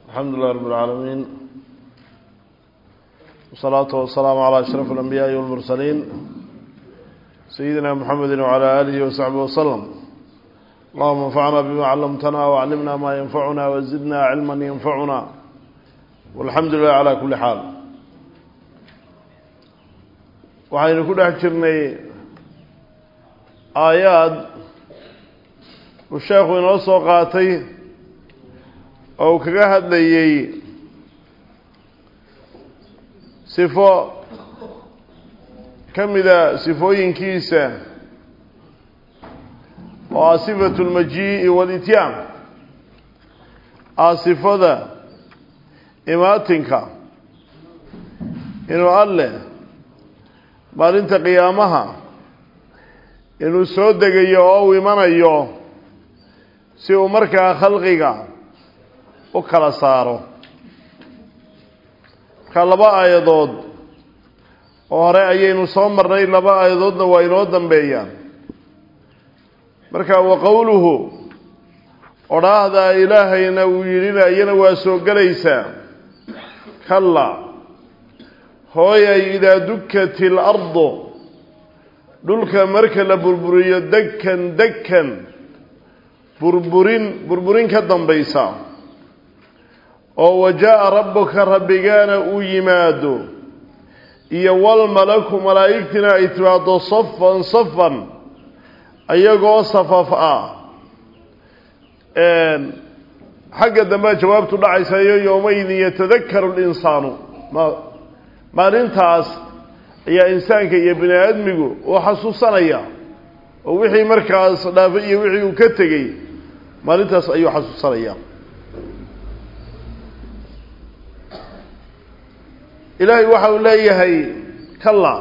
الحمد لله رب العالمين والصلاة والسلام على أشرف الأنبياء والمرسلين سيدنا محمد وعلى آله وصحبه وسلم اللهم انفعنا بما علمتنا وعلمنا ما ينفعنا وزدنا علما ينفعنا والحمد لله على كل حال waxaynu ku dhex jirnay aayaad uu sheekhu inoo soo qaatay oo uu kaga hadlayey sifo ka mida sifooyinkiisa oo ah sifatu lmajii'i walityaan ah sifada imaatinka inuu alleh maalinta qiyaamaha inuu soo degayo oo uu imanayo si uu markaa khalqiga u kala saaro markaa laba aayadood oo hore ayaynu soo marnay laba aayadoodna waa inoo dambeeyaan marka wa qowluhu odhaahdaa ilaahayna uu yidhina iyana waa soo gelaysaa kalla hooyay idaa dukat ilardu dhulka marka la burburiyo dekan dekan burburin burburin ka dambaysa oo wajaa-a rabbuka rabbigaana uu yimaado iyo walmalaku malaa'igtina ay timaado safan safan ayagoo safaf ah xagga dambea jawaabtu dhacaysayo yowmaydin yatadakaru linsaanu maalintaas ayaa insaanka iyo bini aadmigu uu xasuusanaya oo wixii markaas dhaafay iyo wixii uu ka tegey maalintaas ayuu xasuusanaya ilaahay waxa uu leeyahay kalla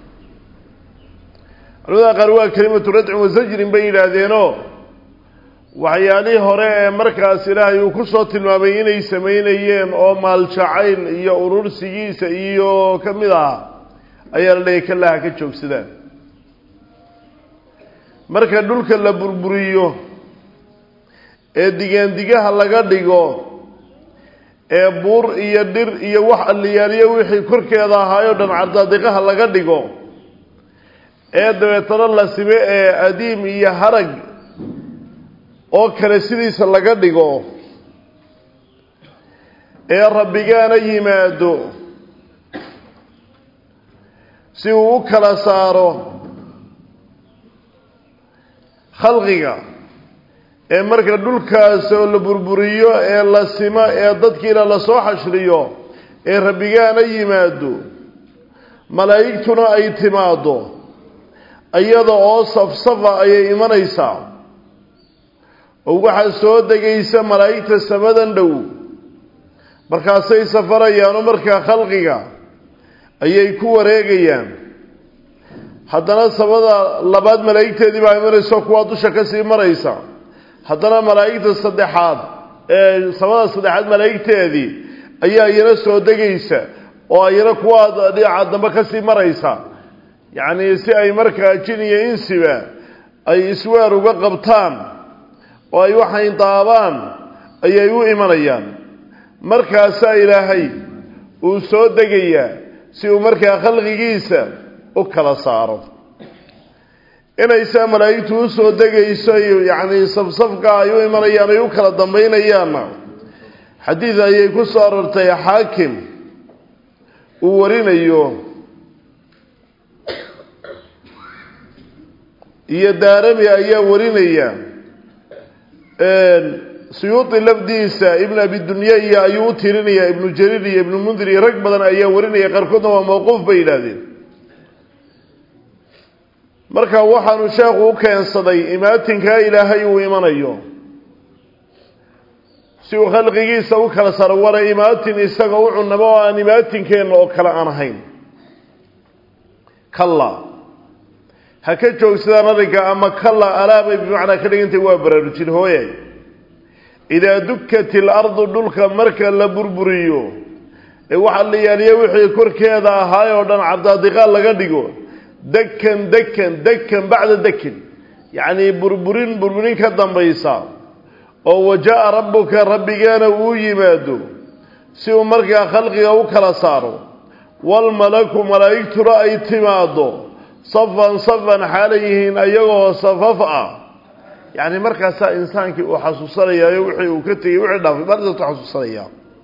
culamada qaar waa kelimatu radcin wasajrin bay yidhaahdeenoo waxyaalihii hore ee markaas ilaahay uu ku soo tilmaamay inay samaynayeen oo maaljacayl iyo urursigiisa iyo ka mid ah ayaa la leeyahy kallaha ka joogsadaan marka dhulka la burburiyo ee digaandigaha laga dhigo ee buur iyo dhir iyo wax alliyaaliyo wixii korkeeda ahaayoo dhan cardaadiqaha laga dhigo ee dabeetana la sibe ee adiim iyo harag oo kale sidiisa laga dhigo ee rabbigaana yimaado si uu u kala saaro khalqiga ee marka dhulkaas oo la burburiyo ee la simo ee dadkiina lasoo xashriyo ee rabbigaana yimaado malaa'igtuna ay timaado iyada oo safsafa ayay imanaysaa oo waxaa soo degaysa malaa'igta samadan dhow markaasay safarayaanoo markaa khalqiga ayay ku wareegayaan haddana samada labaad malaa'igteedii baa imanayso kuwaa dusha kasii maraysa haddana malaa'igta saddexaad ee samada saddexaad malaa'igteedii ayaa iyana soo degaysa oo iyana kuwaa dhinaca dambe kasii maraysa yacnii si ay markaa jin iyo insiba ay isweer uga qabtaan oo ay waxayn daabaan ayay u imanayaan markaasaa ilaahay uu soo degayaa si uu markaa khalqigiisa u kala saaro inaysaa malaa'igtu u soo degayso yacnii safsafka ay u imanayaan ay u kala dambaynayaanna xadiid ayay ku soo aroortay xaakim uu warinayo iyo daarami ayaa warinaya suyuudi lafdiisa ibn abidunya iyo ayuu u tirinaya ibnu jariir iyo ibnu mundir iyo rag badan ayaa warinaya qaarkoodna waa mawquuf bay yidhaahdeen marka waxaanu sheekhu u keensaday imaatinkaa ilaahay uu imanayo si uu khalqigiisa u kala saro wala imaatin isaga u cunamo oo aan imaatinkeena oo kale aan ahayn kalla ha ka joogsadaan arrinka ama kalla alaabay bimacnaa ka dhigantay waa baraarujin hooye idaa dukat ilardu dhulka marka la burburiyo ee waxaa la yaaliya wixii korkeeda ahaay oo dhan cabdaadiqaal laga dhigo dekan dekan dekan bacda dekin yacnii burburin burburin ka dambaysa oo wajaa rabbuka rabbigeena uu yimaado si uu markaa khalqiga u kala saaro walmalaku malaa'igtuna ay timaaddo safan safan xaalay yihiin ayagoo safaf ah yacni markaasaa insaankii uu xasuusanayaayo wixii uu ka tegey wixii dhaafay markaasuu xasuusanaya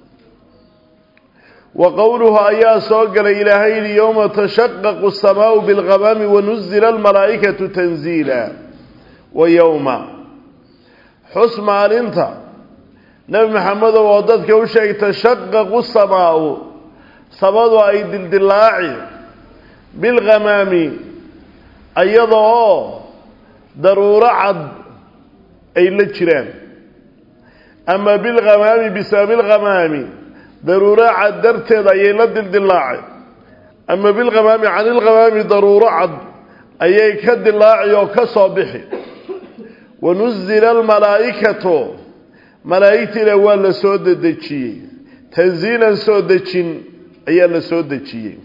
wa qowluhu ayaa soo galay ilaahay yidhi yowma tashaqaqu asamaau bilghamaami wanuzila almalaa'ikatu tanziila wa yowma xus maalinta nebi maxamedow oo dadka u sheegay tashaqaqu samaau samadu ay dildilaaci bilghamaami iyada oo daruuro cad ay la jiraan ama bilghamaami bisababi lghamaami daruuro cad darteed ayay la dildilaacay ama bilghamaami can ilghamaami daruuro cad ayay ka dilaaci oo ka soo bixi wanuzila almalaa'ikatu malaa'igtiina waa la soo dedejiyey tanziilan soo dejin ayaa la soo dejiyey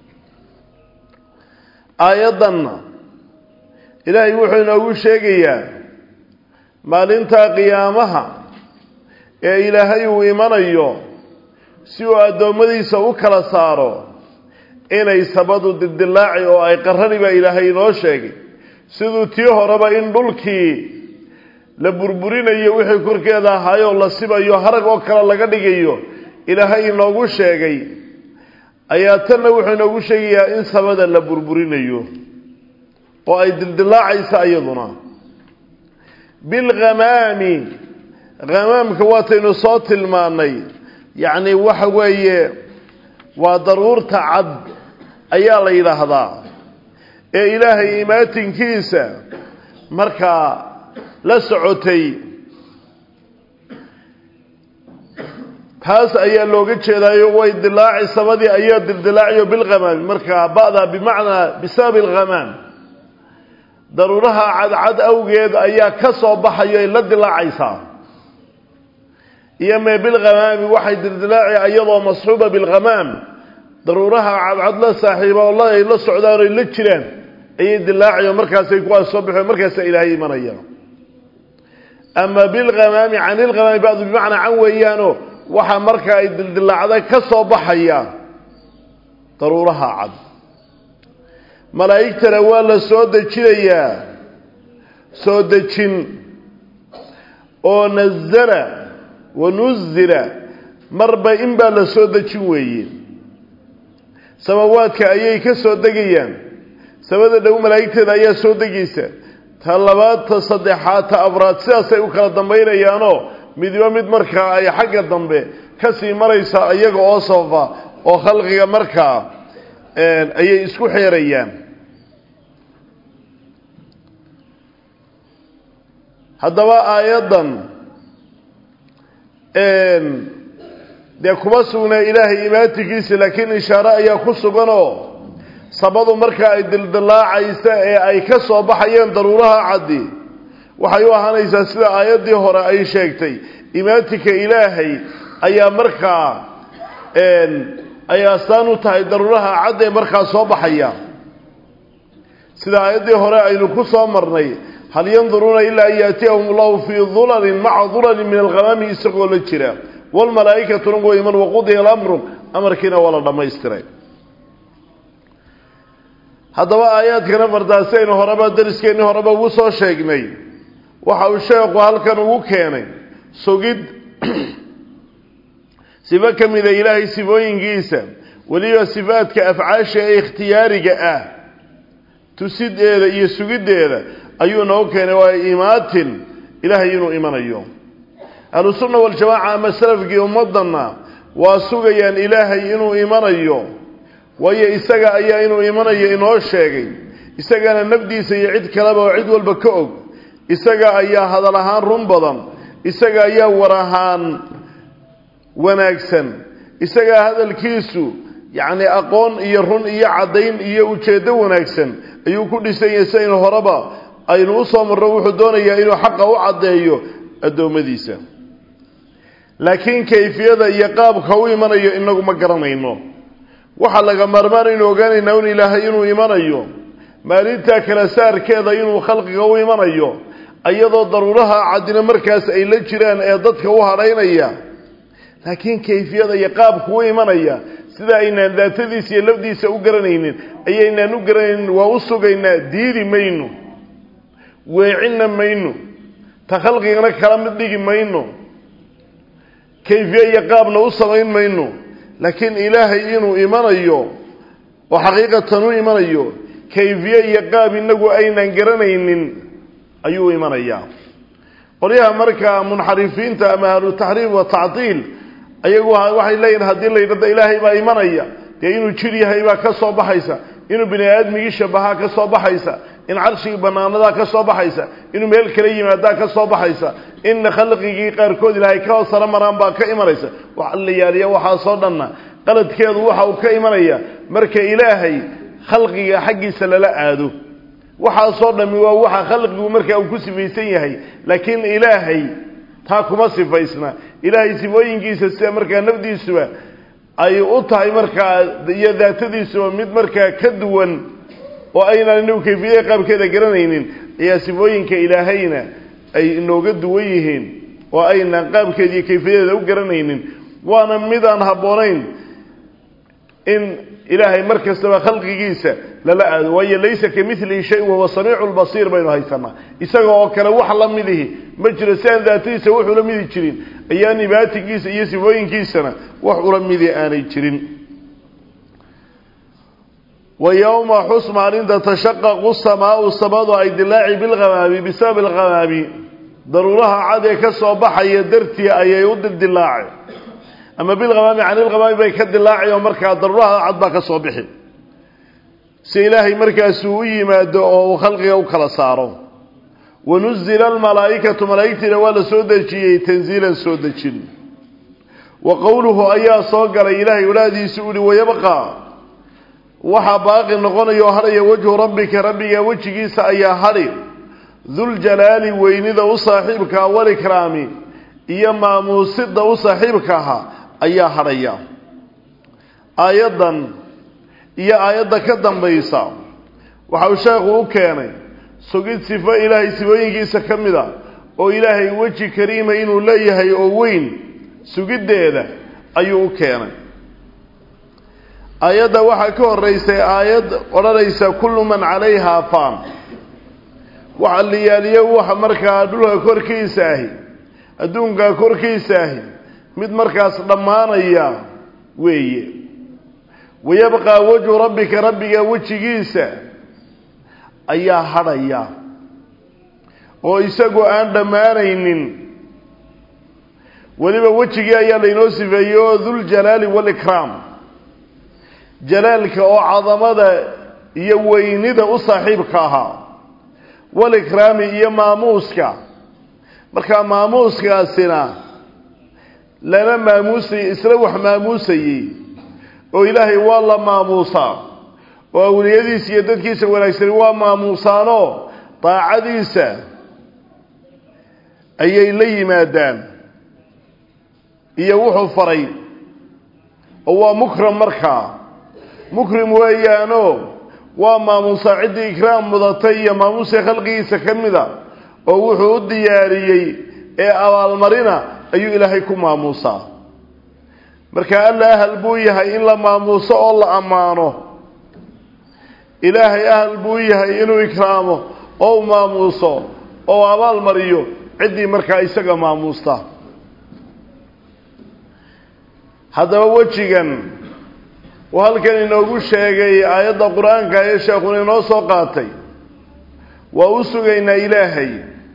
aayaddanna ilaahay wuxuu inoogu sheegayaa maalinta qiyaamaha ee ilaahay uu imanayo si uu addoommadiisa u kala saaro inay sabadu dildilaaci oo ay qarrani baa ilaahay inoo sheegay siduu tii horeba in dhulkii la burburinayo wixii korkeeda ahaayoo la sibayo harag oo kale laga dhigayo ilaahay inoogu sheegay ayaa tanna wuxuu inoogu sheegayaa in samada la burburinayo oo ay dildilaacaysa iyaduna bilghamaami hamaamka waataynu soo tilmaanay yacni waxa weeye waa daruurta cad ayaa la yidhaahdaa ee ilaahay imaatinkiisa markaa la socotay taas ayaa looga jeedaayo way dilaaci samadii ayaa dildilaaciyo bilghamaami markaa ba'da bimacnaa bisababi alghamaam daruuraha cadcad awgeed ayaa ka soo baxayo ay la dilaacaysaa iyo mee bilghamaami waxay dildilaaci iyadoo masxuuba bilghamaam daruuraha cadcad la saaxiiba oo ay la socdaan oy la jiraan ayay dilaaciyo markaasay kuwaas soo baxeen markaasa ilaahay imanaya ama bilghamaami can ilghamaami badu bimacnaa can weeyaano waxaa marka ay dildilaacda ka soo baxaya daruuraha cad malaa'igtana waa la soo dejinayaa soo dejin oo nazala wa nuzila marba in baa la soo dejin weeye samawaadka ayay ka soo degayaan samada dhow malaa'igteeda ayaa soo degaysa ta labaad ta saddexaad ta afraad sidaasay u kala dambaynayaanoo midiba mid markaa ay xagga dambe ka sii maraysaa iyaga oo safa oo khalqiga markaa ayay isku xeerayaan haddaba aayaddan dee kuma sugnaa ilaahay imaatinkiisa laakiin ishaare ayaa ku suganoo sabadu markaa ay dildilaacaysa ee ay ka soo baxayeen daruuraha caddi waxay u ahaanaysaa sida aayaddii hore ay sheegtay imaatinka ilaahay ayaa markaa ay astaan u tahay daruuraha cad ee markaa soo baxaya sida aayaddii hore aynu ku soo marnay hal yanduruuna ilaa an yaatiyahum allahu fii dulalin maca dulalin min alghamaami isagoo la jira waalmalaa'ikatuna wa iman waqudiya alamru amarkiina waa la dhammaystiray haddaba aayaadkana fardaasi aynu horeba dariskeenii horeba ugu soo sheegnay waxa uu sheekhu halkan ugu keenay sugid sifo ka mida ilaahay sifooyinkiisa weliba sifaadka afcaasha ee ikhtiyaariga ah tusideeda iyo sugiddeeda ayuu noo keenay waa imaatin ilaahay inuu imanayo ahlusunna waljamaaca ama salafkii ummaddanna waa sugayaan ilaahay inuu imanayo waayo isaga ayaa inuu imanayo inoo sheegay isagana nafdiisa iyo cid kaleba oo cid walba ka og isaga ayaa hadal ahaan run badan isaga ayaa war ahaan wanaagsan isagaa hadalkiisu yacni aqoon iyo run iyo caddayn iyo ujeeddo wanaagsan ayuu ku dhisan yahay sidaynu horeba aynu u soo marro wuxuu doonayaa inuu xaqa u caddeeyo addoommadiisa laakiin kayfiyada iyo qaabka u imanayo inagu ma garanayno waxaa laga maarmaanaynu ogaanaynaa un ilaahay inuu imanayo maalintaa kala saarkeeda inuu khalqiga u imanayo iyadoo daruuraha caddina markaas ay la jiraan ee dadka u hadhaynaya laakiin kayfiyada iyo qaabku u imanaya sida aynaan daatadiisa iyo lafdiisa u garanaynin ayaynaan u garanaynin waa u sugaynaa diidi mayno weecinna mayno ta khalqigana kala mid dhigi mayno kayfiye iyo qaabna u samayn mayno laakiin ilaahay inuu imanayo oo xaqiiqatan u imanayo kayfiye iyo qaab inagu aynaan garanaynin ayuu imanayaa qolyaha markaa munxarifiinta ama ahlutaxriif wa tactiil ayagu waxay leeyihin haddii la yidhahdo ilaahay baa imanaya dee inuu jir yahay baa ka soo baxaysa inuu bini aadmigii shabahaa ka soo baxaysa in carshigii banaanadaa ka soo baxaysa inuu meel kala yimaadaa ka soo baxaysa in khalqigii qaarkood ilaahay ka hoosara maraan baa ka imanaysa waxa la yaaliya waxaasoo dhanna qaladkeedu waxa uu ka imanaya marka ilaahay khalqiga xaggiisa lala aado waxaasoo dhammi waa waxa khalqigu markaa uu ku sifaysan yahay laakiin ilaahay taa kuma sifaysna ilaahay sifooyinkiisa sida markaa nafdiisuba ay u tahay markaa iyo daatadiisuba mid markaa ka duwan oo aynaan inagu kayfiyada qaabkeeda garanaynin ayaa sifooyinka ilaahayna ay inooga duwan yihiin oo aynaan qaabkeeda iyo kayfiyadeeda u garanaynin waana midaan habboonayn in ilaahay mar kastaba khalqigiisa lala aado waayo laysa ka milihi shay wahuwa samiicu lbasiir baynu haysanaa isaga oo kale wax la midihi ma jiro si aan daatadiisa wuxuu la midi jirin ayaan ibaatigiisa iyo sifooyinkiisana wax ula midi aanay jirin wa yowma xus maalinta tashaqaqu samaau samadu ay dilaaci bilhamaabi bisabab alhamaabi daruuraha cad ee ka soo baxaya dartii ayay u dildilaaceen ama bilhamaami can ilhamaami bay ka dilaaci oo markaa daruuraha cad baa ka soo bixi si ilaahay markaasuu u yimaado oo uu khalqiga u kala saaro wanuzila almalaa'ikatu malaa'igtiina waa la soo dejiyey tanziilan soo dejin wa qowluhu ayaa soo galay ilaahay walaadiisu uhi wayabqa waxaa baaqi noqonaya oo hadhaya wajhu rabbika rabbiga wejigiisa ayaa hadhi duljalaali weynida u saaxiibka walikraami iyo maamuusida u saaxiibka ahaa ayaa hadhaya aayaddan iyo aayadda ka dambaysa waxa uu sheekhu u keenay sugid sifo ilaahay sifooyinkiisa ka mid a oo ilaahay weji kariima inuu leeyahay oo weyn sugiddeeda ayuu u keenay aayadda waxaa ka horeysay aayad odhanaysa kullu man calayhaa faan waxa la yaaliyo waxa markaa dhulka korkiisa ahi adduunka korkiisa ahi mid markaas dhammaanaya weeye wayabqaa wajhu rabbika rabbiga wejigiisa ayaa hadhaya oo isagoo aan dhammaanaynin weliba wejigii ayaa laynoo sifeeyey oo duljalaali waalikraam jalaalka oo cadamada iyo weynida u saaxiibka ahaa walikraami iyo maamuuska markaa maamuuskaasina lana maamuusayey isla wax maamuusayey oo ilaahay waa la maamuusaa oo awliyadiisa iyo dadkiisa wanaagsani waa maamuusaanoo daacadiisa ayay la yimaadaan iyo wuxuu faray oo waa mukram markaa mukrim weeyaanoo waa maamuusaa ciddii ikraam mudatay iyo maamuuska khalqigiisa ka mida oo wuxuu u diyaariyey ee abaalmarina ayuu ilaahay ku maamuusaa marka alla ahal buu yahay in la maamuuso oo la ammaano ilaahay ahal buu yahay inuu ikraamo oo u maamuuso oo abaal mariyo ciddii markaa isaga maamuusta haddaba wejigan uu halkan inoogu sheegay aayadda qur-aanka ee sheekhuna inoo soo qaatay waa u sugaynaa ilaahay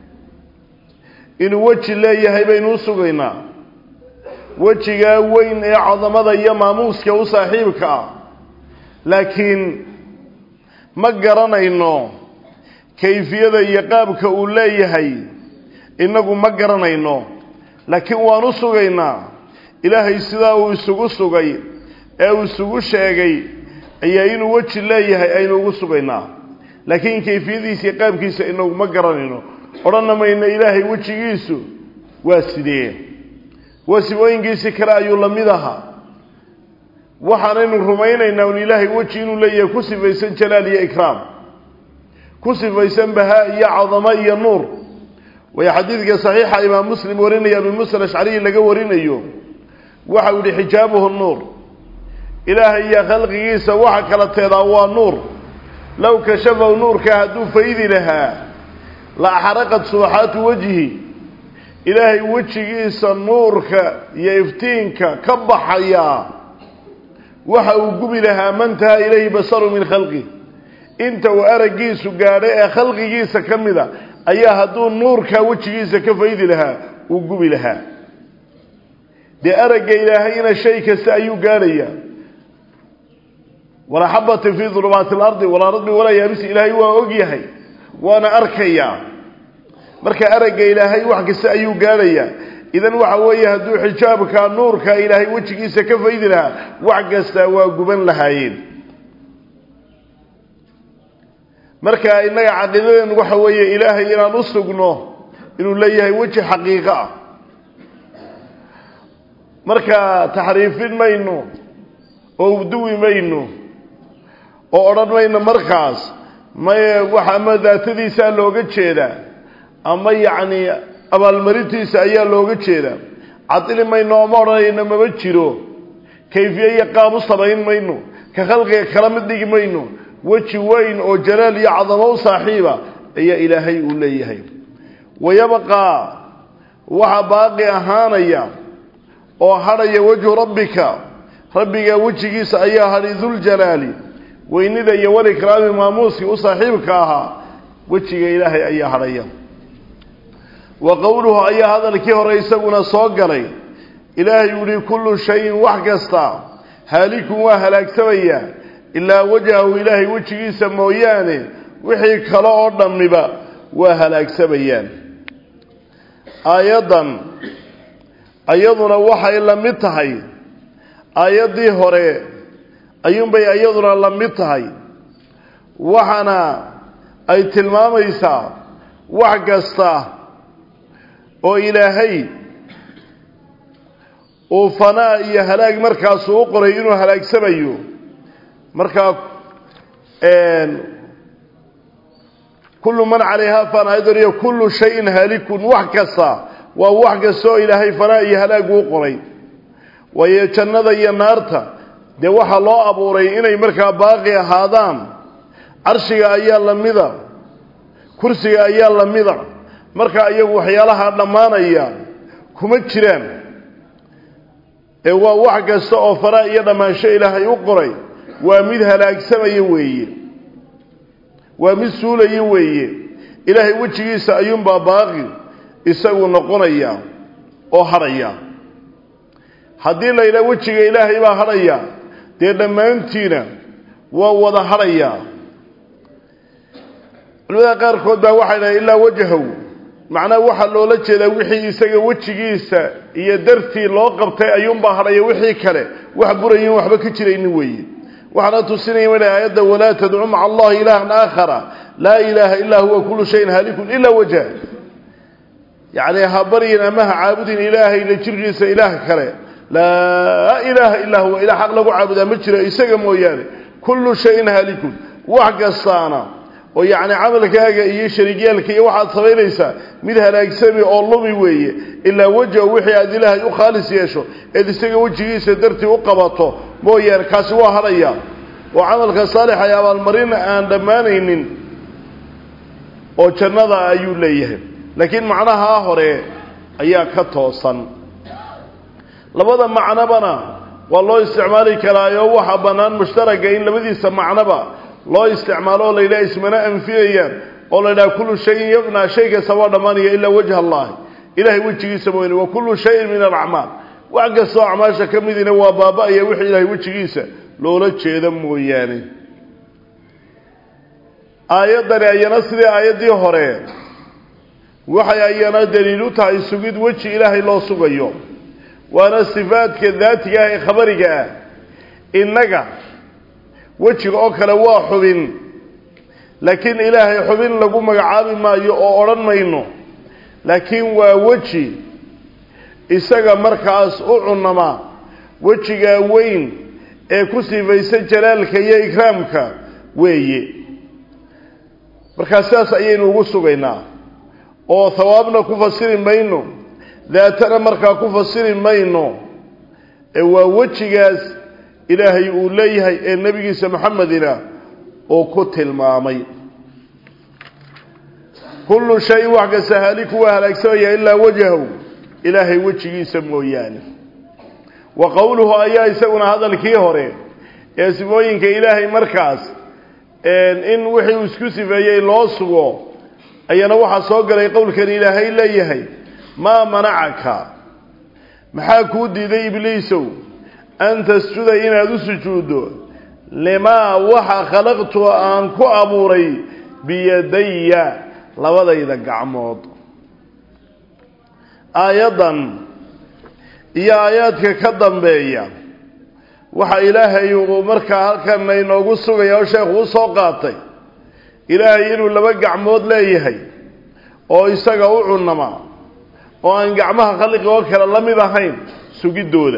inuu weji leeyahay baynu u sugaynaa wejigaa weyn ee cadamada iyo maamuuska u saaxiibka ah laakiin ma garanayno kayfiyada iyo qaabka uu leeyahay innagu ma garanayno laakiin waan u sugaynaa ilaahay sidaa uu isugu sugay ee uu isugu sheegay ayaa inuu weji leeyahay aynu ugu sugaynaa laakiin kayfiyadiisa iyo qaabkiisa inagu ma garanayno odhanna mayno ilaahay wejigiisu waa sidee waa sifooyinkiisi kale ayuu la mid ahaa waxaanaynu rumaynaynaa un ilaahay weji inuu leeyahay ku sifaysan jalaal iyo ikraam ku sifaysan bahaa iyo cadamo iyo nuur way xadiidka saxiixa imaam muslim warinaya abi musa alashcariyi laga warinayo waxau yihi xijaabuhu nuur ilaahay iyo khalqigiisa waxa kala teedaa waa nuur low kashafahu nuurka hadduu faydi lahaa la axraqad subaxaatu wejhi ilaahay wejigiisa nuurka iyo iftiinka ka baxayaa waxa uu gubi lahaa mantaha ilayhi basaru min khalqi inta uu araggiisu gaadhay ee khalqigiisa ka mida ayaa hadduu nuurkaa wejigiisa ka faydi lahaa uu gubi lahaa dee aragga ilaahayna shay kasta ayuu gaadhayaa walaa xabatin fii dulumaati alardi walaa radbi walaa yaabisi ilaahay waa og yahay waana arkayaa marka aragga ilaahay wax kasta ayuu gaadhayaa idan waxa weeye hadduu xijaabka nuurka ilaahay wejigiisa ka faydi lahaa wax kasta waa guban lahaayeen marka innaga caqiidadeen waxa weeye ilaahay inaan u sugno inuu leeyahay weji xaqiiqo ah marka taxriifin mayno oo uduwi mayno oo odhan mayno markaas maye wax ama daatadiisaa looga jeedaa ama yacni abaalmarintiisa ayaa looga jeedaa cadili mayno ooma odhanayno mama jiro kayfiye iyo qaab u samayn mayno ka khalqiga kala mid dhigi mayno weji weyn oo jalaal iyo cadamo u saaxiiba ayaa ilaahay uu leeyahay wayabqaa waxaa baaqi ahaanaya oo hadhaya wejhu rabbika rabbiga wejigiisa ayaa hadhi duljalaali weynida iyo walikraami maamuuskii u saaxiibka ahaa wejiga ilaahay ayaa hadhaya wa qowluhu ayaa hadalkii hore isaguna soo galay ilaahay uu yihi kullu shayin wax kasta haalikun waa halaagsamaya ilaa wajhahu ilaahay wejigiisa mooyaane wixii kale oo dhammiba waa halaagsamayaan aayaddan ayaduna waxay la mid tahay aayaddii hore ayuunbay iyaduna la mid tahay waxaana ay tilmaamaysaa wax kasta oo ilaahay uu fanaa iyo halaag markaasuu u qoray inuu halaagsamayo markaa kullu man calayhaa fan aydoriyo kullu shayin haalikun wax kasta waa wax kasta oo ilaahay fanaa iyo halaag uu qoray waayo jannada iyo naarta dee waxaa loo abuuray inay markaa baaqi ahaadaan carshiga ayaa la mida kursiga ayaa la mida markaa iyagu waxyaalaha dhammaanaya kuma jiraan ee waa wax kasta oo fanaa iyo dhammaansho ilaahay u qoray waa mid halaagsamaya weeye waa mid suulaya weeye ilaahay wejigiisa ayuunbaa baaqi isagu noqonaya oo hadhaya haddii la yidhaha wejiga ilaahay baa hadhaya dee dhammaantiina waa wada hadhayaa culimada qaarkood baa waxay dhahay ilaa wajahow macnaha waxaa loola jeedaa wixii isaga wejigiisa iyo dartii loo qabtay ayuunbaa hadhaya wixii kale wax burayin waxba ka jiraynin weeye waxaana tusinaya ina aayadda walaa tadcu maca allahi ilaahan aakhara laa ilaaha illaa huwa kullu shayin haalikun ilaa wajha yacni ha baryin ama ha caabudin ilaahay la jirkiisa ilaah kale laa ilaaha illaa huwa ilah xaq lagu caabudaa ma jiro isaga mooyaane kullu shayin haalikun wax kastaana oo yacni camalkaaga iyo shariigyaalka iyo waxaad samaynaysaa mid halaagsami oo lumi weeye ilaa wejha wixii aad ilaahay u khaalis yeesho eed isaga wejigiisa dartii u qabato mooyaane kaasi waa hadhaya oo camalka saalixa ee abaalmarin aan dhammaanaynin oo jannada ayuu leeyahay laakiin macnahaa hore ayaa ka toosan labada macnobana waa loo isticmaali karaayo waxaa bannaan mushtaraga in labadiisa macnoba loo isticmaalo oo la yidhaha ismana anfinayaan oo la yidhaha kullu shayin yabnaa shay kasta waa dhammaanaya ilaa wajha allahi ilahay wejigiisa mooyane wa kullu shayin min alacmaal wax kastoo acmaasha ka midina waa baaba-aya wixii ilahay wejigiisa loola jeeda mooyaane aayaddani ayana sidii aayaddii hore waxay ayana daliil u tahay sugid weji ilaahay loo sugayo waana sifaadka daatiga ah ee khabariga ah innaga wejiga oo kale waa xubin laakiin ilaahay xubin lagu magacaabi maayo oo odhan mayno laakiin waa weji isaga markaas u cunama wejigaa weyn ee ku sifaysa jalaalka iyo ikraamka weeye markaa sidaas ayaynu ugu sugaynaa oo hawaabna ku fasiri mayno daatana markaa ku fasiri mayno ee waa wejigaas ilaahay uu leeyahay ee nebigiisa maxamedina uu ku tilmaamay kullu shayin wax kasta haaliku waa halaagsamaya ilaa wajhahu ilaahay wejigiisa mooyaane wa qowluhu ayaa isaguna hadalkii hore ee sifooyinka ilaahay markaas in wixii uu isku sifeeyey loo sugo ayana waxaa soo galay qowlkan ilaahay leeyahay maa manacaka maxaa kuu diiday ibliisow an tasjuda inaad u sujuuddo limaa waxa khalaqtu aan ku abuuray biyadaya labadayda gacmood aayaddan iyo aayaadka ka dambeeya waxa ilaahay uu markaa halkan inoogu sugaya oo sheekhu u soo qaatay ilaahay inuu laba gacmood leeyahay oo isaga u cunama oo aan gacmaha khalqiga oo kale la mid ahayn sugiddooda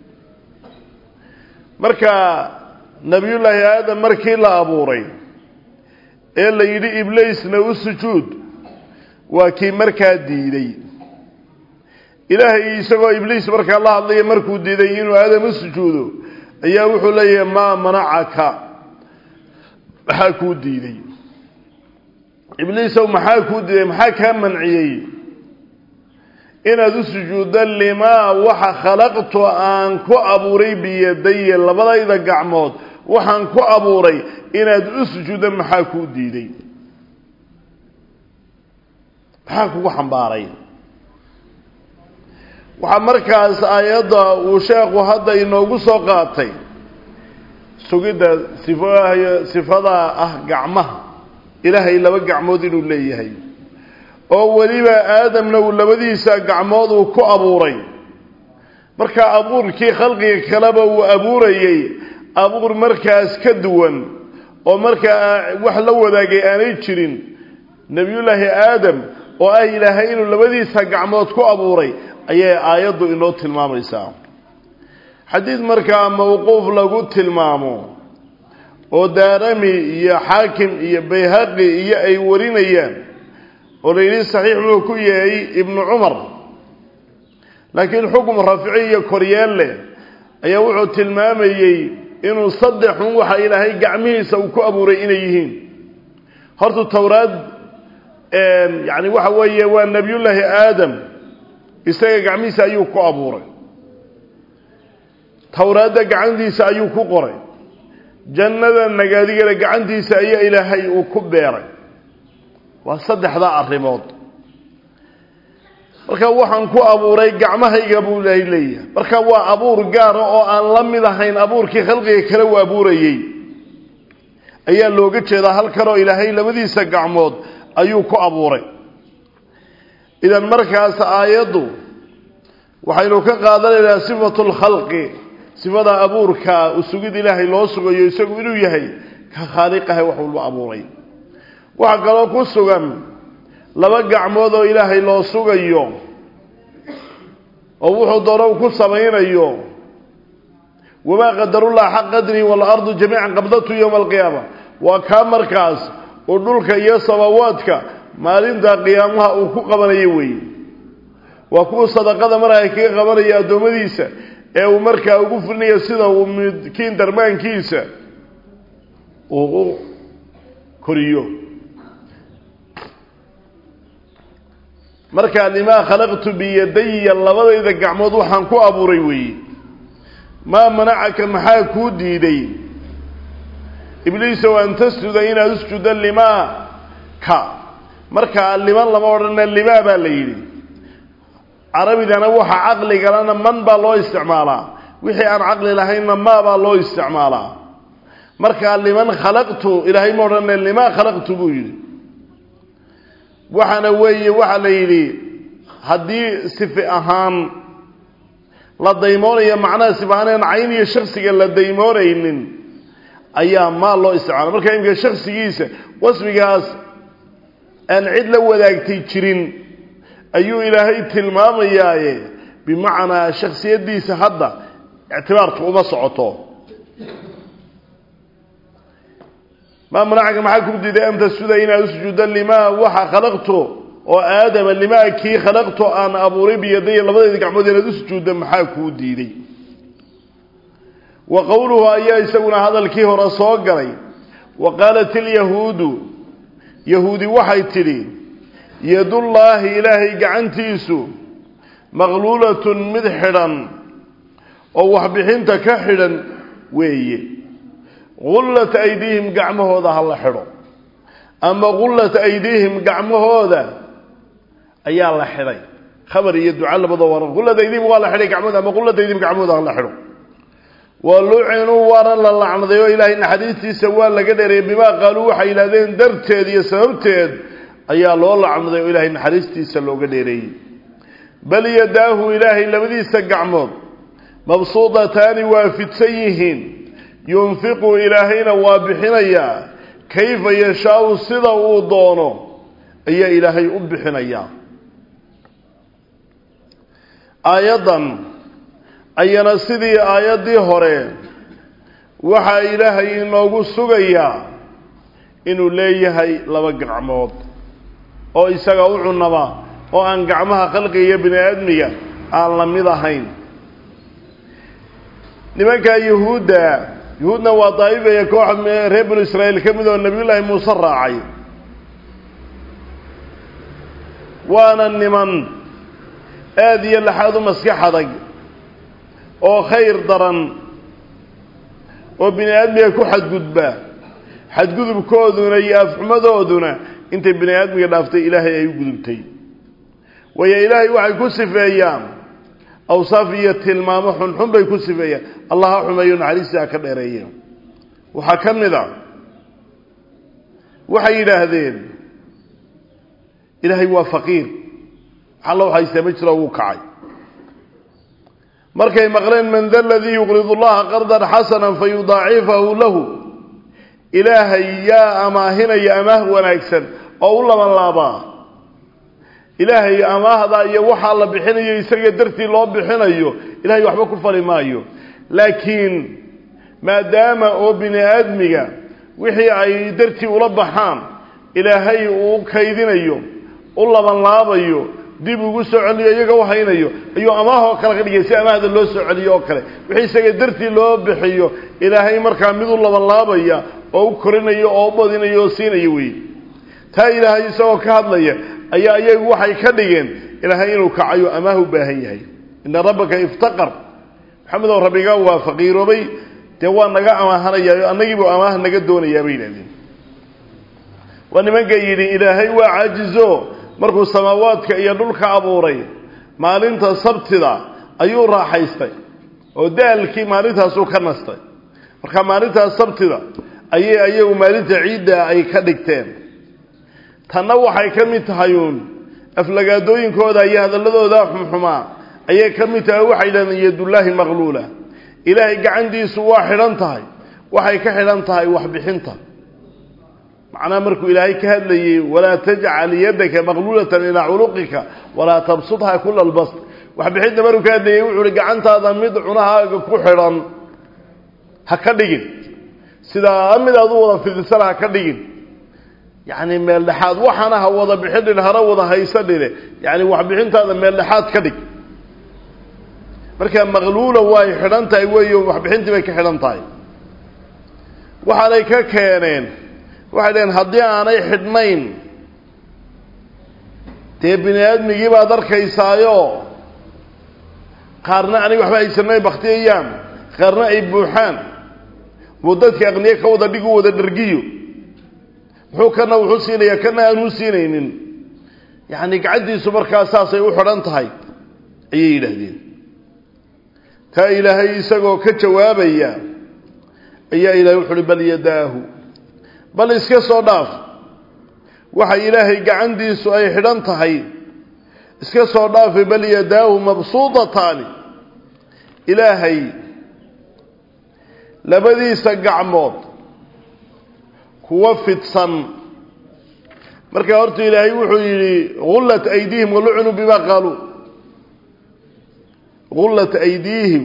marka nebiyullaahi aadam markii la abuuray ee la yidhi ibliisna u sujuud waa kii markaa diiday ilaahay isagoo ibliis markaa la hadlaya markuu diiday inuu aadam u sujuudo ayaa wuxuu leeyahay maa manacaka maxaa kuu diiday ibliisow maxaa kuu diiday maxaa kaa manciyey inaad u sujuuddo limaa waxa khalaqtu aan ku abuuray biyadaya labadayda gacmood waxaan ku abuuray inaad u sujuuddo maxaa kuu diiday maxaa kugu xambaaray waxaa markaas aayadda uu sheekhu hadda inoogu soo qaatay sugidda sifo sifadaa ah gacmaha ilaahay laba gacmood inuu leeyahay oo weliba aadamna uu labadiisa gacmood uu ku abuuray markaa abuurkii khalqiga kaleba uu abuurayey abuur markaas ka duwan oo markaa wax la wadaagay aanay jirin nebiyullaahi aadam oo ah ilaahay inuu labadiisa gacmood ku abuuray ayay aayaddu inoo tilmaamaysaa xadiid markaa mawquuf lagu tilmaamo oo daarami iyo xaakim iyo bayhaqi iyo ay warinayaan oo la yidhi saxiix wuxuu ku yahay ibnu cumar laakiin xukm raafici iyo koryeel leh ayaa wuxuu tilmaamayey inuu saddexun waxa ilaahay gacmihiisa uu ku abuuray inay yihiin horta towraad yani waxa weeye waa nebiyullaahi aadam isaga gacmihiisa ayuu ku abuuray towraadda gacantiisa ayuu ku qoray jannada nagaadigana gacantiisa ayaa ilaahay uu ku beeray waa saddexdaa arrimood marka waxaan ku abuuray gacmahayga buu ilaahay leeyahay marka waa abuur gaara oo aan la mid ahayn abuurkii khalqiga kale uu abuurayey ayaa looga jeedaa halkanoo ilaahay labadiisa gacmood ayuu ku abuuray idan markaas aayaddu waxaynu ka qaadanaynaa sifatu lkhalqi sifada abuurka usugid ilaahay loo sugayo isagu inuu yahay ka khaaliqaha wax walba abuuray waxaa kaloo ku sugan laba gacmood oo ilaahay loo sugayo oo wuxuu doono ku samaynayo wamaa qadarullah xaq qadrihi waalardu jamiican qabdatu yowma alqiyaama waa kaa markaas uu dhulka iyo sabawaadka maalinta qiyaamaha uu ku qabanayo weeye waa kuwa sadaqada markaa kaga qabanaya addoommadiisa ee uu markaa ugu fulinayo sida uu midkiin darmaankiisa uu u koriyo markaa limaa khalaqtu biyadaya labadayda gacmood waxaan ku abuuray weeye maa manacaka maxaa kuu diiday ibliisow an tasjuda inaad usjuda limaa ka markaa liman lama odhana limaa baa la yidhi carabidana waxa caqligalana man baa loo isticmaalaa wixii aan caqli lahaynna maa baa loo isticmaalaa markaa liman khalaqtu ilaahay ma odhana limaa khalaqtu buu yidhi waxaana weeye waxaa la yidhi haddii sifi ahaan la daymoonayo macnaha sifi ahaan cayn iyo shaksiga la daymoonaynin ayaa maal loo isticmaala marka imika shaksigiisa wasfigaas aan cid la wadaagtay jirin ayuu ilaahay tilmaamayaaye bimacnaa shaksiyadiisa hadda ictibaarka uma socoto maa manacaka maxaa ku diiday an tasjuda inaad usujuudda limaa waxa khalaqtu oo aadama limaa kii khalaqtu aan abuuray biyadaya labadayda gacmood inaad usujuudda maxaa kuu diiday wa qowluhu ayaa isaguna hadalkii hore soo galay wa qaalat ilyahuudu yahuudi waxay tidhi yadullaahi ilaahay gacantiisu maqluulatun mid xidhan oo waxbixinta ka xidhan weeye gullat aydiihim gacmahooda ha la xidho ama gullat aydiihim gacmahooda ayaa la xidhay khabar iyo duca labadoo war gullat aydiihim waa la xidhay gacmahooda ama gullat aydiihim gacmahooda ha la xidho wa lucinuu waana la lacnaday oo ilaahay naxariistiisa waa laga dheereeyey bimaa qaaluu waxay yidhahdeen darteed iyo sababteed ayaa loo lacnaday oo ilaahay naxariistiisa looga dheereeyey bal yadaahu ilaahay labadiisa gacmood mabsuudataani waa fidsan yihiin yunfiqu ilaahayna waa bixinayaa kayfa yashaau sida uu doono ayaa ilaahay u bixinayaa aayaddan ayana sidii aayaddii hore waxaa ilaahay inoogu sugayaa inuu leeyahay laba gacmood oo isaga u cunama oo aan gacmaha khalqiga iyo bini aadmiga aan la mid ahayn nimankaa yuhuudda yuhuudna waa daa'ifaya koox reer binu israa'iil ka mid oo nebiyullaahi muuse raacay waana niman aada iyo laxaad u maskax adag oo khayr daran oo bini aadmiga ku xadgudba xadgudubkooduna iyo afxumadooduna intay bini aadmiga dhaaftay ilaahay ay u gudubtay waayo ilaahay waxay ku sifeeyaan awsaaf iyo tilmaamo xunxun bay ku sifeeyaan allah ha xumeeyo naxariistii ha ka dheereeye waxaa ka mid a waxay yidhaahdeen ilaahay waa faqiir alla waxaysee ma jiro wuu kacay markay maqleen man da ladii yuqridu llaha qardan xasana fayudaacifahu lahu ilaahay yaa amaahinaya amaah wanaagsan oo u laban laabaa ilaahay amaahda iyo waxaa la bixinayo isaga dartii loo bixinayo ilahay waxba ku fali maayo laakiin maadaama oo bini aadmiga wixii ay dartii ula baxaan ilaahay uu kaydinayo u laban laabayo dib ugu soo celiyo iyaga u haynayo ayuu amaahoo kale ka dhigay si amaahda loo soo celiyo oo kale wixii isaga dartii loo bixiyo ilaahay markaa mid u laban laabaya oo u korinayo oo u badinayo oo siinayo wey taa ilaahay isagoo ka hadlaya ayaa iyagu waxay ka dhigeen ilaahay inuu kacayo amaah u baahan yahay ina rabbaka iftaqar maxamedow rabbiga waa faqiiroobay dee waa naga amaahanaya annagiibuu amaah naga doonayaa bay yidhahdeen waa nimanka yidhi ilaahay waa caajizo markuu samaawaadka iyo dhulka abuuray maalinta sabtida ayuu raaxaystay oo daalkii maalintaasuu ka nastay marka maalintaas sabtida ayay ayagu maalinta ciidda ay ka dhigteen tanna waxay ka mid tahay uun aflagaadooyinkooda iyo hadalladooda xumxumaa ayay ka mid tahay waxay yidhahdeen yadullaahi maqluula ilaahay gacantiisu waa xidhan tahay waxay ka xidhan tahay waxbixinta macnaha markuu ilaahay ka hadlayey walaa tajcal yadaka maqluulatan ilaa culuqika walaa tabsudha kula albast waxbixinta markuu ka hadlayey wuxuu uhi gacantaada mid cunahaaga ku xidhan ha ka dhigin sidaa mid aad u wada fidisana ha ka dhigin yacni meel dhexaad waxaana ha wada bixidhin hana wada haysadhine yacni waxbixintaada meel dhexaad ka dhig marka maqluula way xidhan tahay weeyo waxbixintii bay ka xidhan tahay waxaanay ka keeneen waxay dhaheen haddii aanay xidhnayn dee bini aadmigii baad arkaysaayo qaarna anay waxba haysanay baktiyayaan qaarna ay buuxaan muu dadka aqniye ka wada dhig u wada dhargiyo muxuu kana wuxuu siinayaa kana aanuu siinaynin yacni gacantiisu markaa saasay u xidhan tahay ayay yidhaahdeen taa ilaahay isagoo ka jawaabaya ayaa ilahay wuxu uhi bal yadaahu bal iska soo dhaaf waxa ilaahay gacantiisu ay xidhan tahay iska soo dhaafi bal yadaahu mabsuudataani ilaahay labadiisa gacmood kuwa fidsan markaa horta ilaahay wuxuu yidhi gullat aydiihim walucnuu bima qaaluu gullat aydiihim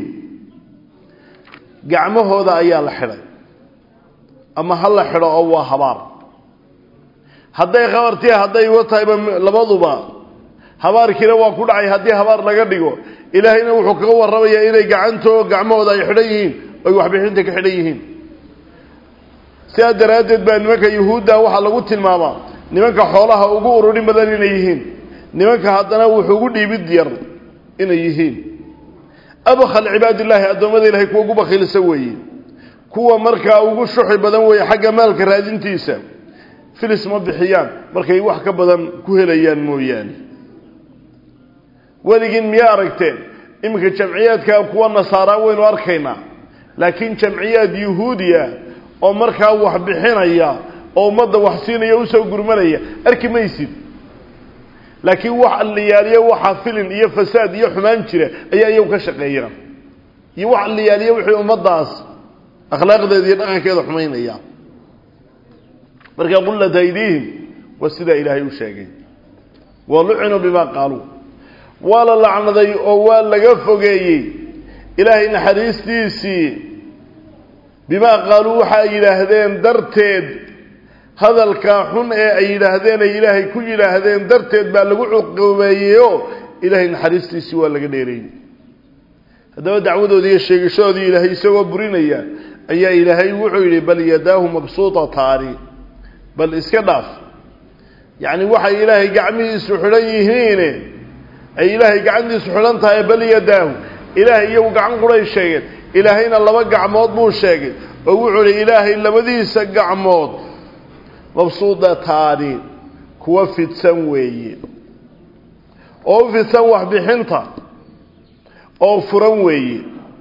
gacmahooda ayaa la xidhay ama ha la xidho oo waa habaar hadday khabartii hadday wa tahayba labaduba habaarkiina waa ku dhacay haddii habaar laga dhigo ilaahayna wuxuu kaga warramayaa inay gacantoo gacmahooda ay xidhan yihiin oy waxbixinta ka xidhan yihiin sidaa daraaddeed baa nimanka yuhuudda waxaa lagu tilmaamaa nimanka xoolaha ugu ururin badan inay yihiin nimanka haddana wuxuu ugu dhiibid yar inay yihiin abkhal cibaadillaahi addoommada ilahay kuwa ugu bakhiilsa weeye kuwa markaa ugu shuxi badan weeye xagga maalka raadintiisa filis ma bixiyaan markay wax ka badan ku helayaan mooyaane weligiin miyaa aragteen iminka jamciyaadka kuwa nasaara waynu arkaynaa laakiin jamciyaad yuhuudiya oo markaa wax bixinaya oo ummadda wax siinaya usoo gurmanaya arki maysid laakiin wax alliyaaliyo waxa filin iyo fasaad iyo xumaan jira ayaa iyagu ka shaqeeya iyo wax alliyaaliyo wixii ummaddaas akhlaaqdeeda iyo dhaqankeeda xumaynaya marka qullat aydiihim waa sidaa ilaahay u sheegay wa lucinuu bimaa qaaluu waa la lacnaday oo waa laga fogeeyey ilaahay naxariistiisii bimaa qaaluu waxa ay yidhaahdeen darteed hadalkaa xun ee ay yidhaahdeen ay ilaahay ku yidhaahdeen darteed baa lagu cuqubeeyeyoo ilaahay naxariistiisii waa laga dheereeyey haddaba dacwadoodii iyo sheegashadoodii ilaahay isagoo burinaya ayaa ilaahay wuxuu yidhi bal yadaahu mabsuutataani bal iska dhaaf yacni waxay ilaahay gacmihiisu xidhan yihiine ay ilaahay gacantiisu xidhan tahay bal yadaahu ilaahay iyagu gacan quray sheegeen ilaahayna laba gacmood buu sheegay oo wuxuu ihi ilaahay labadiisa gacmood mabsuudataani kuwa fidsan weeye oo u fidsan waxbixinta oo furan weeye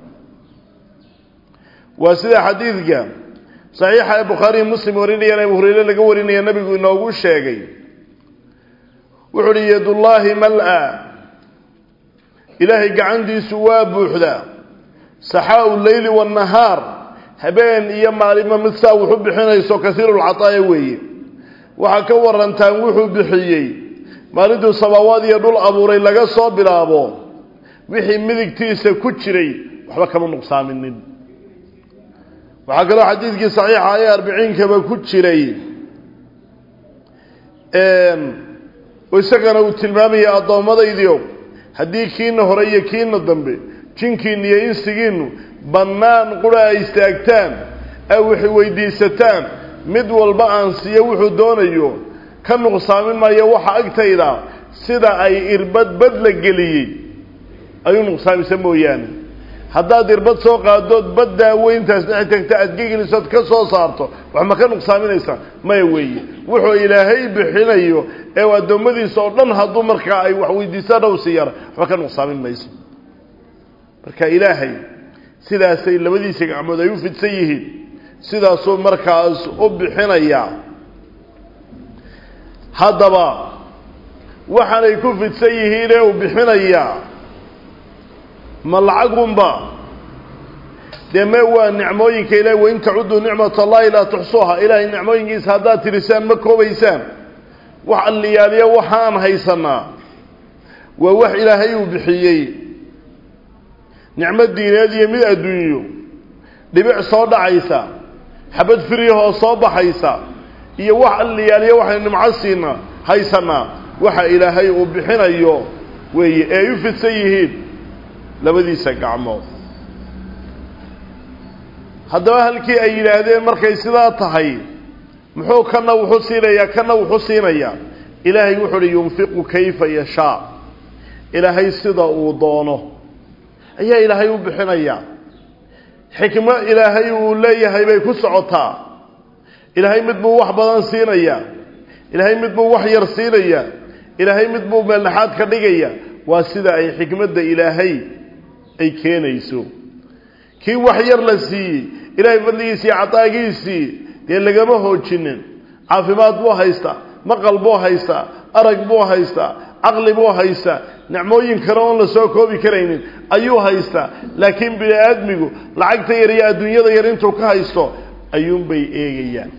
waa sida xadiidka saxiixa ee bukhaariyi muslim warinayaan abu hureyre laga warinaya nabigu inoogu sheegay wuxuu uhi yadullaahi mal-a ilaahay gacantiisu waa buuxdaa saxaau leyli waannahaar habeen iyo maalimo mid saa wuxu bixinayso kasiirulcataaya weeye waxaa ka warantaan wuxuu bixiyey maalintuu samaawaad iyo dhul abuuray laga soo bilaabo wixii midigtiisa ku jiray waxba kama nuqsaaminin waxaa kaloo xadiidkii saxiixa ee arbiciinkaba ku jiray isagana uu tilmaamaya addoommadaydiio haddii kiina hore iyo kiina dambe jinkiina iyo insigiinu bannaan qura ay istaagtaan ay wax weydiisataan mid walba aan siiyo wuxuu doonayo ka nuqsaamin maayo waxa agtayda sida ay irbad bad la geliyey ayuu nuqsaamisa mooyaane haddaad irbad soo qaadood baddaa weyntaas dhex tagta aad gegelisood ka soo saarto wax ma ka nuqsaaminaysaa maya weeye wuxuu ilaahay bixinayo ee addoommadiisa oo dhan hadduu markaa ay wax weydiisaan ow siiyaan waxba ka nuqsaamin mayso marka ilaahay sidaasay labadiisa gacmood ay u fidsan yihiin sidaasuu markaas u bixinayaa haddaba waxaanay ku fidsan yihiin ee uu bixinayaa ma lacagunba dee me waa nicmooyinka ilahi wain tacuduu nicmat allahi laa tuxsuuha ilaahay nicmooyinkiisa haddaad tirisaan ma koobaysaan wax alliyaaliya waxaan haysanaa waa wax ilaahay uu bixiyey nicmo diineed iyo mid adduunyo dhibic soo dhacaysa xabad firyahoo soo baxaysa iyo wax alliyaaliya waxaynu nimco siina haysanaa waxa ilaahay uu bixinayo weeye ee ay u fidsan yihiin labadiisa gacmood haddaba halkii ay yidhaahdeen markay sidaa tahay muxuu kana wuxu siinayaa kana wuxu siinayaa ilaahay wuxuu uhi yunfiqu kayfa yashaa ilaahay sida uu doono ayaa ilaahay u bixinayaa xikmo ilaahay uu leeyahay bay ku socotaa ilaahay mid buu wax badan siinayaa ilaahay mid buu wax yar siinayaa ilaahay mid buu meeldhexaad ka dhigaya waa sida ay xikmadda ilaahay ay keenayso kii wax yar la siiyey ilaahay fadligiisii cadaagiisii dee lagama hoojinin caafimaad buu haystaa maqal buu haystaa arag buu haystaa caqli buu haystaa nicmooyin kale oon la soo koobi karaynin ayuu haystaa laakiin bini aadmigu lacagta yar iyo adduunyada yar intuu ka haysto ayuunbay eegayaan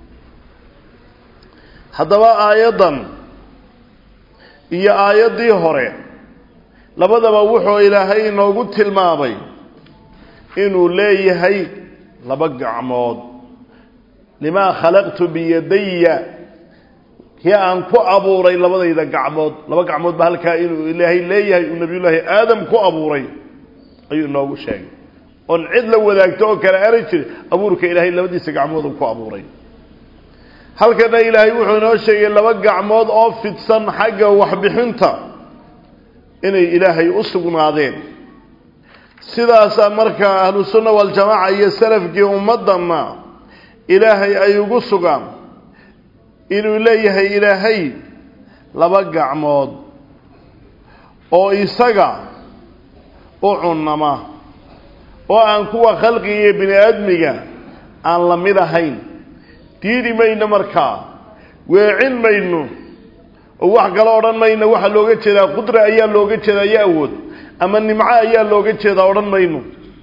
haddaba aayaddan iyo aayaddii hore labadaba wuxuu ilaahay inoogu tilmaamay inuu leeyahay laba gacmood limaa khalaqtu biyadaya kii aan ku abuuray labadayda gacmood laba gacmood ba halkaa inuu ilaahay leeyahay uu nabiyullaahi aadam ku abuuray ayuu inoogu sheegay oon cid la wadaagto oo kale ara jiri abuurka ilaahay labadiisa gacmood uu ku abuuray halkana ilaahay wuxuu inoo sheegay laba gacmood oo fidsan xagga waxbixinta inay ilaahay u sugnaadeen sidaasaa markaa ahlu sunna waljamaaca iyo salafkii ummaddanna ilaahay ay ugu sugaan inuu leeyahay ilaahay laba gacmood oo isaga u cunnama oo aan kuwa khalqiga iyo bini aadmiga aan la mid ahayn diidi mayno markaa weecin mayno oo wax kalo odhan mayno waxaa looga jeedaa qudra ayaa looga jeedaa iyo awood ama nimco ayaa looga jeedaa odhan mayno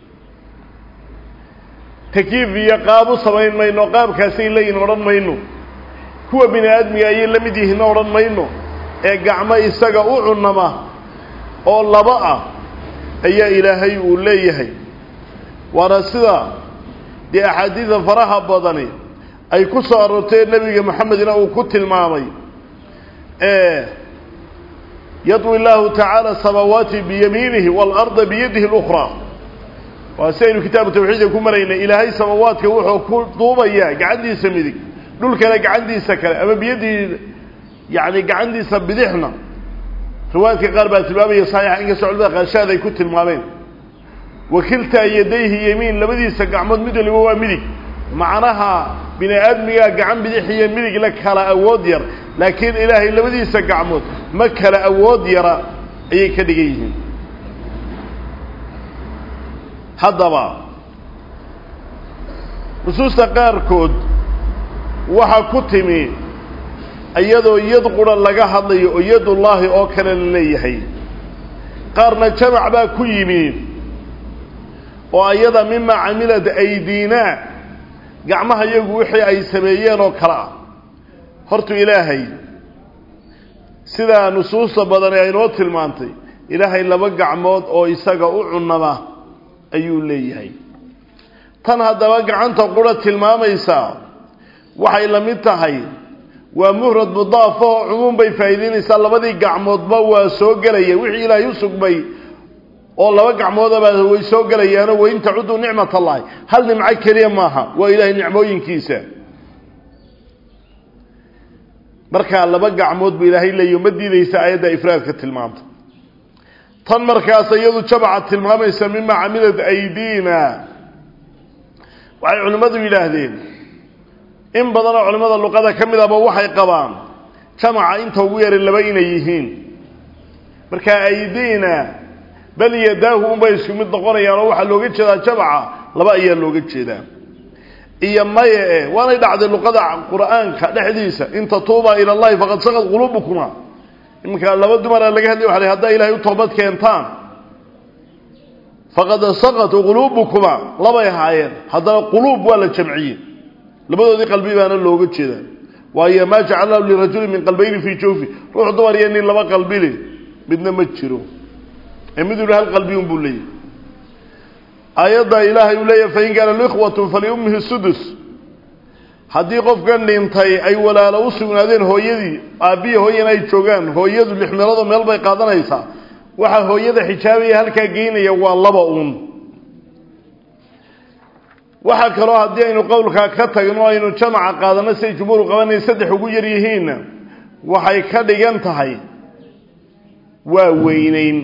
takiif iyo qaab u samayn mayno qaabkaasay leeyihin odhan mayno kuwa bini aadmiga ayay la mid yihiinna odhan mayno ee gacmo isaga u cunnama oo laba ah ayaa ilaahay uu leeyahay waana sida dee axaadiida faraha badani ay ku soo aroortee nebiga maxamedna uu ku tilmaamay yadwi llaahu tacaala samaawaati biyamiinihi waalarda biyadihi اlأkhraa waa si aynu kitaabu tawxiidka ku maraynay ilaahay samaawaadka wuxuu ku duubayaa gacantiisa midig dhulkana gacantiisa kale ama biyadii yani gacantiisa bidixna riwaayadka qaar baa tilmaamaya saxiixa inkastoo culimada qaanshaad ay ku tilmaameen wakiltaa yadayhi yemiin labadiisa gacmood mid waliba waa midig macnaha bini aadmigaa gacan bidix iyo midig la kala awood yar laakiin ilaahay labadiisa gacmood ma kala awood yara ayay ka dhigan yihiin haddaba nusuusta qaarkood waxaa ku timi iyadoo yad qura laga hadlayo oo yadullaahi oo kale la leeyahay qaarna jamac baa ku yimi oo iyada mima camilad aydiina gacmaha iyagu wixii ay sameeyeen oo kale ah hortu ilaahay sidaa nusuusta badani aynoo tilmaantay ilaahay laba gacmood oo isaga u cunama ayuu leeyahay tan haddaba gacanta qura tilmaamaysaa waxay la mid tahay waa muhrad mudaafo oo cumuum bay faa'iidaynaysaa labadii gacmoodba waa soo gelaya wixii ilaahay u sugmay oo laba gacmoodaba way soo gelayaano wain tacudduu nicmat allahi hal nimco keliya maaha waa ilaahay nicmooyinkiisa markaa laba gacmood buu ilaahay leeyahy ma diidaysa aayadda ifraadka tilmaamta tan markaas iyadu jabaca tilmaamaysa mima camilad aydiina waxay culimmadu yidhaahdeen in badanoo culimmada luqada ka mid aba waxay qabaan jamaca inta ugu yaray laba inay yihiin markaa aydiina bal yadaahu unbay isku mid noqonayaan oo waxaa looga jeedaa jamaca laba ayaa looga jeedaa iyo maya e waanay dhacday luqada qur'aanka dhexdiisa in tatuuba ila allahi faqad saqad quluubukuma iminka laba dumara laga hadlay waxa haddaa ilahay u toobad keentaan faqad saqat quluubukuma labay ahaayeen haddana quluub waa la jamciyey labadoodii qalbi baana looga jeedaa waayo maa jacalnahu lirajuli min qalbayni fii jawfi ruux dumar iyo nin laba qalbile midna ma jiro ee mid ula hal qalbi un buu leeyahy aayadda ilaahay uu leeyahy fain kaana likhwatun faliummihi sudus haddii qofkan dhintay ay walaalo u sugnaadeen hooyadii aabbiya hooyana ay joogaan hooyadu lix meeloodoo meel bay qaadanaysaa waxaa hooyada xijaabaya halkaa geynaya waa laba uun waxaa kaloo haddii aynu qowlkaa ka tagno aynu jamaca qaadano siay jumhuuru qabanay saddex ugu yar yihiinna waxay ka dhigan tahay waa weynayn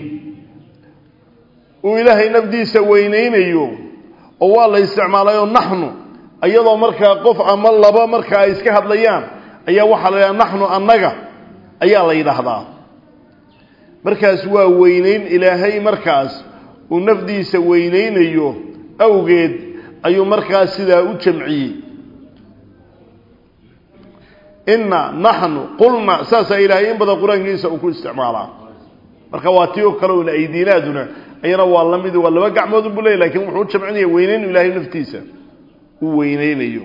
uu ilaahay nafdiisa weynaynayo oo waa la isticmaalayoo naxnu iyadoo markaa qof ama laba marka ay iska hadlayaan ayaa waxaa la yidhaha naxnu annaga ayaa la yidhaahdaa markaas waa weynayn ilaahay markaas uu nafdiisa weynaynayo awgeed ayuu markaas sidaa u jamciyey inna naxnu qulna saasaa ilaahay in badan qur-aankiisa uu ku isticmaalaa marka waa tii oo kale una aydiinaaduna ayana waa la mid waa laba gacmood buu leey lakin wuxuu u jamcinaya weynayn ilaahay naftiisa uu weynaynayo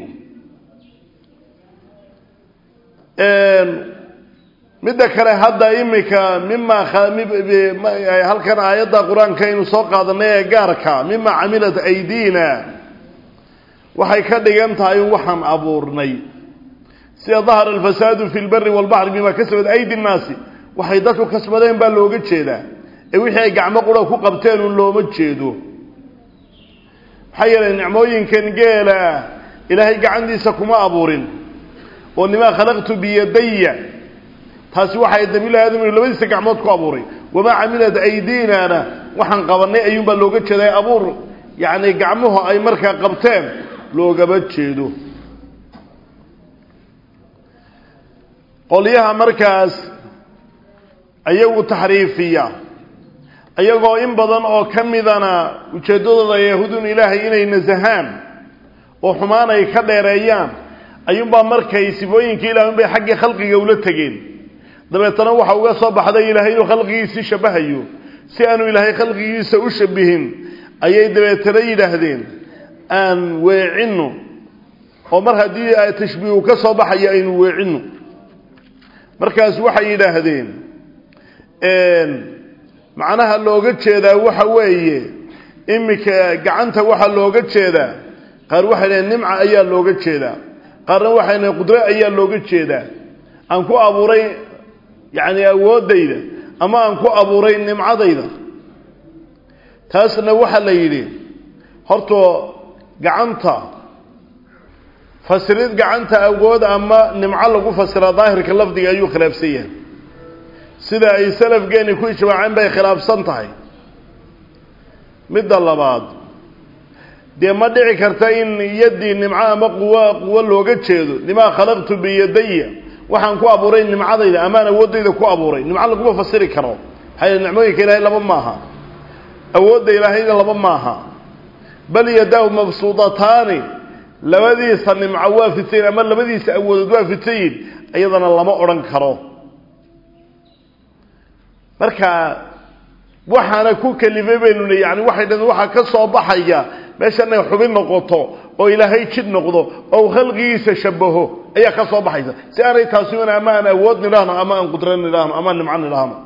midda kale hadda imika mima halkan aayadda qur-aanka aynu soo qaadanay ee gaarka mima camilat aydiina waxay ka dhigan tahay in waxaan abuurnay sida dahara alfasaadu fi lbari walbaxri bima kasabat aydi nnaasi waxay dadku kasbadeen baa looga jeedaa ee wixii ay gacmo qura ku qabteen un looma jeedo maxaa yeelay nicmooyinkan geela ah ilaahay gacantiisa kuma abuurin oo limaa khalaqtu biyadaya taasi waxay dabiilahi aadam labadiisa gacmood ku abuuray wamaa camilat aydiinana waxaan qabanay ayuunbaa looga jeeday abuur yacni gacmuhu ay markaa qabteen loogama jeedo qolyaha markaas ayagu taxriifiya iyagoo in badan oo ka midana ujeeddadooda yahuudun ilaahay inay nasahaan oo xumaan ay ka dheereeyaan ayuunbaa markay sifooyinkii ilahay unbay xaggii khalqiga ula tegeen dabeetana waxa uga soo baxday ilaahay inuu khalqigiisii shabahayo si aanu ilaahay khalqigiisa u shabihin ayay dabeetana yidhaahdeen aan weecinno oo mar haddii tashbiihu ka soo baxayo aynu weecinno markaas waxay yidhaahdeen macnaha looga jeedaa waxa weeye iminka gacanta waxaa looga jeedaa qaar waxay dhahen nimca ayaa looga jeedaa qaarna waxay dhahen qudro ayaa looga jeedaa aan ku abuuray yacni awooddayda ama aan ku abuuray nimcadayda taasna waxaa la yidhi hortoo gacanta fasirid gacanta awood ama nimco lagu fasiraa daahirka lafdiga ayuu khilaafsan yahay sida ay salafgeeni ku ijmaaceen bay khilaafsan tahay midda labaad dee ma dhici karta in yaddii nimco ama quwo quwo looga jeedo limaa khalaqtu biyadaya waxaan ku abuuray nimcadayda amaan awooddayda ku abuuray nimco laguma fasiri karo maxaa nicmooyinka ilaahay laba maaha awoodda ilaahayna laba maaha bal yadaahu mabsuudataani labadiisa nimco waa fidsayin ama labadiisa awoodood waa fidsayin iyadana lama odhan karo marka waxaana ku kalifay baynu le yani waxay dhaheen waxaa ka soo baxaya meesha inay xubin noqoto oo ilaahay jid noqdo oo khalqigiisa shabaho ayaa ka soo baxaysa si aanay taasi un ama aan awood nidhaahno ama aan qudro nidhaahno ama aan nimco nidhaahno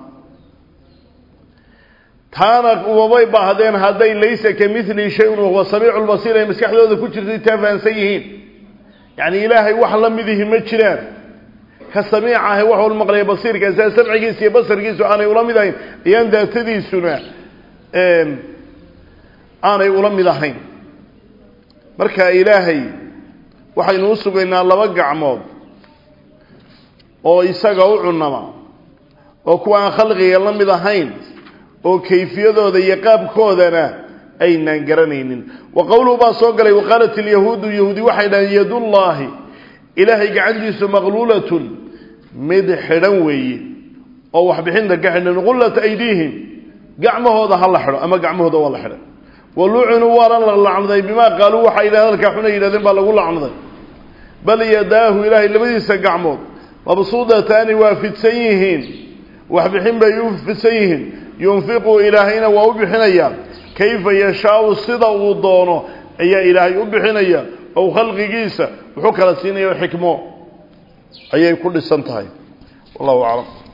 taana umabay baahdeen hadday laysa ka mili shayun wahuwa samiicu lbasiir ay maskaxdooda ku jirtay taa fahansan yihiin yacni ilaahay wax la midihi ma jiraan ka samiic ahe wax wal maqlaya basiirka saa samcigiisa iyo basarkiisu aanay ula mid ahayn ayaan daatadiisuna aanay ula mid ahayn marka ilaahay waxaynu u sugaynaa laba gacmood oo isaga u cunama oo kuwa aan khalqiga la mid ahayn oo kayfiyadooda iyo qaabkoodana aynaan garanaynin wa qowluhu baa soo galay waqaalat ilyahuudu yahuudi waxay dhahaan yadullaahi ilaahay gacantiisu maqluulatun mid xidhan weeye oo waxbixinta ka xidhan qullat aydiihim gacmahooda ha la xidho ama gacmahooda waa la xidhay wa lucunuu waana la lacnaday bimaa qaaluu waxay yidhahdeen halkaa xunay yidhahdeen baa lagu lacnaday bal yadaahu ilaahay labadiisa gacmood mabsuudataani waa fidsan yihiin waxbixin bay u fidsan yihiin yunfiqu ilaahayna waa u bixinayaa kayfa yashaau sida uu doono ayaa ilaahay u bixinaya ow khalqigiisa wuxuu kala siinaya xikmo ayay ku dhisan tahay wallahu aclam